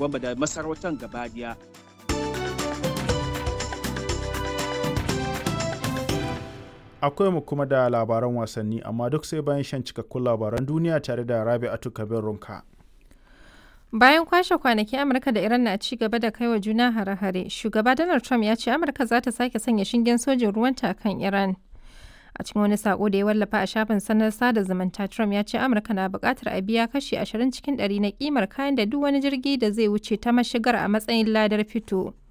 gwamba da masarautar gabadiya akwai mu kuma da labaran wasanni amma duk sai bayan shan cikakkun labaran duniya tare da rabi'atu kabir runka Bayan kwashe kwanaki Amurka da Iran na ci gaba da kai wa juna hare-hare, shugaba Donald Trump ya ce Amurka za ta sake sanya shingen sojin ruwanta a kan Iran. A cikin wani sako da ya wallafa a shafin sanar sada zumunta, Trump ya ce Amurka na buƙatar a biya kashi 20 cikin 100 na kimar kayan da duk wani jirgi da zai wuce ta mashigar a matsayin ladar fito.